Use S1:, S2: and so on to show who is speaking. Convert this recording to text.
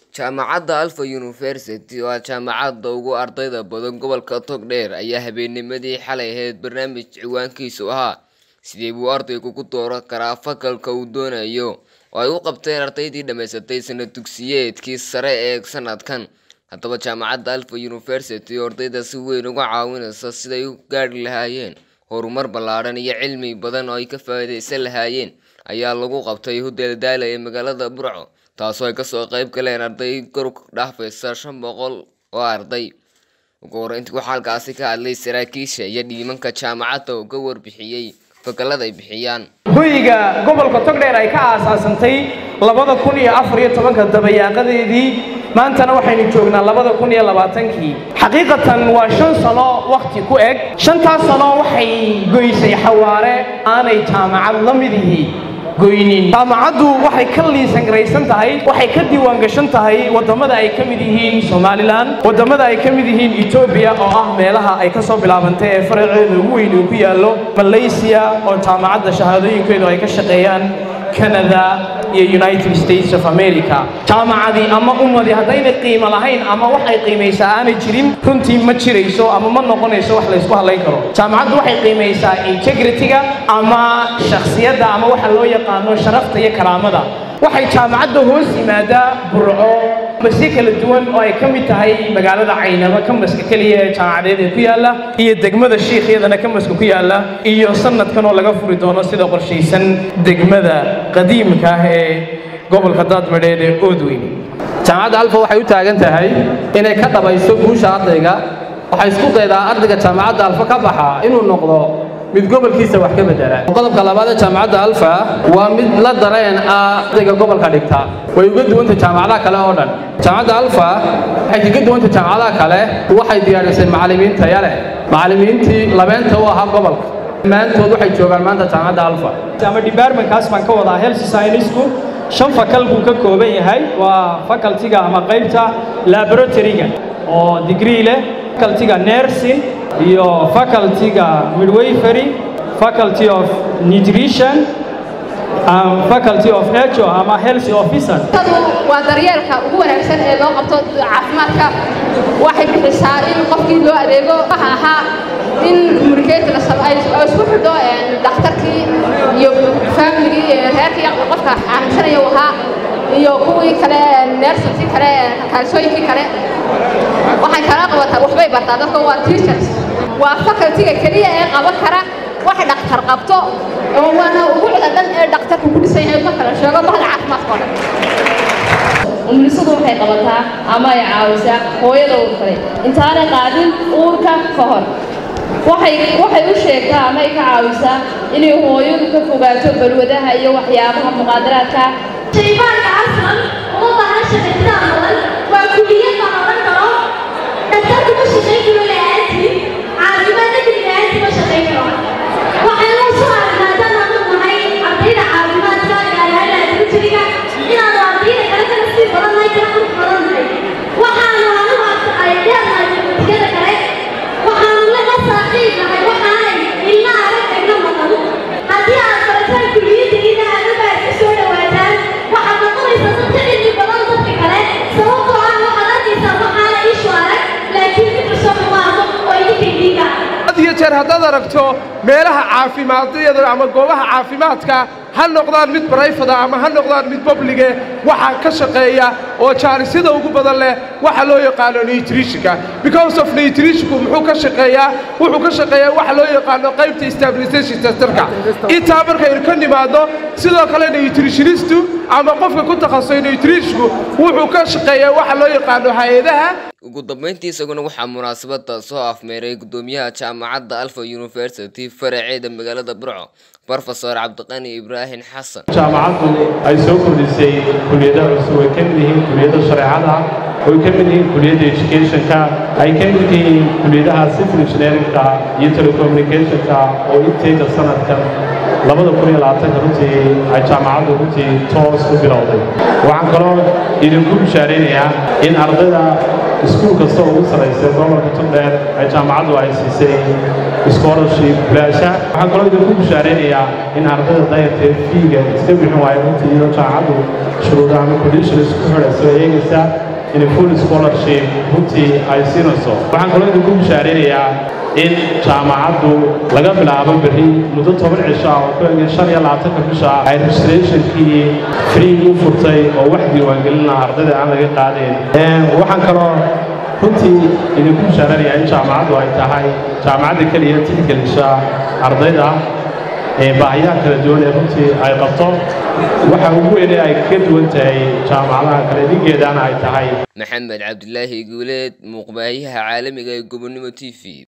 S1: jaamacadda alfa university oo ah jaamacadda ugu ardayda badan gobolka togdheer ayaa habeennimadii xalay ahayd barnaamij ciwaankiisu ahaa sidee buu ardaygu ku dooran karaa fakalka uu doonayo oo ay u qabteen ardaydii dhammaysatay sanad dugsiyeedkii sare ee sanadkan haddaba jaamacadda alfa university oo ardayda si weyn uga caawinaysa siday u gaadhi lahaayeen horumar ballaadhan iyo cilmi badan oo ay ka faa'iidaysan lahaayeen ayaa lagu qabtay hudel daala ee magaalada burco taasoo ay kasoo qayb galeen arday kor dhaafaysa shan boqol oo arday ugu horeyntii waxaa halkaasi ka hadlay saraakiisha iyo dhiimanka jaamacadda oo ka warbixiyey fakalada ay bixiyaan
S2: hoyga gobolka togdheer ay ka aasaasantay labada kun iyo afar iyo tobanka dabayaaqadeedii maantana waxaynu joognaa labada kun iyo labaatankii xaqiiqatan waa shan sano wakhti ku eg shantaas sano waxay goysay xawaare aanay jaamacad la mid yihiin goynin jaamacaddu waxay ka liisan garaysan tahay waxay ka diiwaan gashan tahay waddamada ay ka mid yihiin somalilan waddamada ay ka mid yihiin etoobiya oo ah meelaha ay ka soo bilaabantay ee faraceeda ugu weyn uu ku yaallo malaysia oo jaamacadda shahaadooyinkeedu ay ka shaqeeyaan canada iyo united states of america jaamacadii ama ummadii haddayna qiimo lahayn ama wax ay qiimaysaa aanay jirin runtii ma jirayso ama ma noqonayso wax laysku hadlayn karo jaamacaddu waxay qiimaysaa integrity-ga ama shakhsiyadda ama waxa loo yaqaano sharafta iyo karaamada waxay jaamacadda hoos yimaadaa burco masye kala duwan oo ay ka mid tahay magaalada caynaba kamaska keliya ee jaamacadeed ee ku yaalla iyo degmada shiikh iyadana kamaska ku yaalla iyo sanadkan oo laga furi doono sida qorshaysan degmada qadiimka ah ee gobolka daadmadheed ee oodweyn
S3: jaamacadda alfa waxay u taagan tahay inay ka dhabayso guusha ardayga waxay isku daydaa ardayga jaamacadda alfa ka baxa inuu noqdo mid gobolkiisa wax ka bedela qodobka labaad ee jaamacadda alfa waa mid la dareen ah ardayga gobolka dhigta way uga duwantay jaamacadaha kale oo dhan jaamacadda alfa waxay kaga duwantay jaamacadaha kale waxay diyaarisay macallimiin taya leh macallimiintii labeenta u ahaa gobolka dhammaantood waxay joogaan maanta jaamacadda alfa
S2: ama departmentkaas baan ka wadaa health science-ku shan fakal buu ka kooban yahay waa facultiga ama qaybta laboratory-ga oo degree leh facultiga nursing iyo facultiga midwifery faculty of nutrition and faculty of HO ama health officer
S4: waa daryeelka ugu wanaagsan ee loo qabto caafimaadka waxay bixisaa in qofkii loo adeego waxa ahaa in communicator ay isku xidho dhakhtarkii iyo familigii reerkii qofka xanuunsanaya ahaa iyo kuwii kale neersankii kale kaalsooyinkii kale waxay kala qabataa waxbay bartaa dadka waa teachers waa facultiga keliya ee qaban kara wax dhakhtar qabto oo waana ugu cidadan ee dhakhtarku ku dhisan yahay ma kala sheego bahda caafimaadka oo dhan
S5: umulisadu waxay qabataa ama ay caawisaa hooyada uur kale intaanay qaadin uurka ka hor waxay waxay u sheegtaa ama ay ka caawisaa inay hooyadu ka fogaato balwadaha iyo waxyaabaha muqaadaraadka
S6: shaybaanka aslan uma baahan shaqaytaan badan waa kuliyad baan odhan karo dhaktarku ma shaqayn karo la'aantii caafimaad dadri la'aantii ma shaqayn karo waxaan loo soo aragnaa haddaan aanu nahay ardayda caafimaadka gaar ahaan laboratoryga inaanu ardayda kale kala sii badan nahay kala qurux badan nahay waxaanu anigu ay dheernahay tikada kale waxaanu la saaxiib nahay waxaanay ilma arag egna maqan haddii aad barataan kuliyadda aad u baad ka soo dhawaataan waxaad noqonaysaa dadka cilmi badan dadka kale sababtoo ah waxaad arkaysaa waxaana ishu arag laakiin mid cusub maaho oo idinka idinka
S7: had iyo jeer haddaad aragto meelaha caafimaadiyada ama goobaha caafimaadka ha noqdaan mid barayfada ama ha noqdaan mid bablige waxaa ka shaqeeya oo jaarisada ugu badan leh waxa loo yaqaano nutritionka because of nutritionku muxuu ka shaqeeyaa wuxuu ka shaqeeyaa waxa loo yaqaano qaybta stabilization centerka intaa markaynu ka nimaadno sidoo kale nutritionistu ama qofka ku takhasusay nutritionku wuxuu ka shaqeeyaa waxa loo yaqaano hay-adaha
S1: ugu dambeyntii isaguna waxaa munaasabada soo afmeeray gudoomiyaha jaamacadda alfa university faraceeda magaalada burco brofesor cabdiqani ibraahim xasan
S8: jaamacaddu ay soo kordhisay kuliyada cusub ay ka mid yihiin kuliyada shareecada oy ka mid yihiin kuliyadda educationka ay ka mid yihiin kuliyadaha civil engineeringka iyo telecommunicationka oo inteeda sanadkan labada kun iyo labaatanka runtii ay jaamacaddu runtii toos u bilowday waxaan kaloo idinku bishaaraynayaa in ardayda iskuul kasta oo ugu sarraysay gobolka togdheer ay jaamacaddu ay siisay scholarship bilaasha waxaan kaloo idinku bushaaraynayaa in ardayda dayartee fiiga iska bixin waayo runtii iyadoo jaamacaddu shuruuda ama conditions ku xidhayso eegaysa in full scholarship runtii ay siinayso waxaan kaloo idinku bushaaraynayaa in jaamacaddu laga bilaabo berri muddo toban cisho ah oo ku egay shan iyo labaatanka bisha ay registrationkii free u furtay oo wax diiwaangelina ardayda aan laga qaadeen waxaan kaloo runtii idinku bishaaranayaa in jaamacaddu ay tahay jaamacadda keliya tixgelisha ardayda ee baahiyaha kala duwan ee runtii ay qabto waxa ugu weyne ay kaga duwan tahay jaamacadaha kale dhigeedana ay tahay
S1: maxamed cabdilaahi guuleed muuqbaahiyaha caalamiga ee gobonnimo t v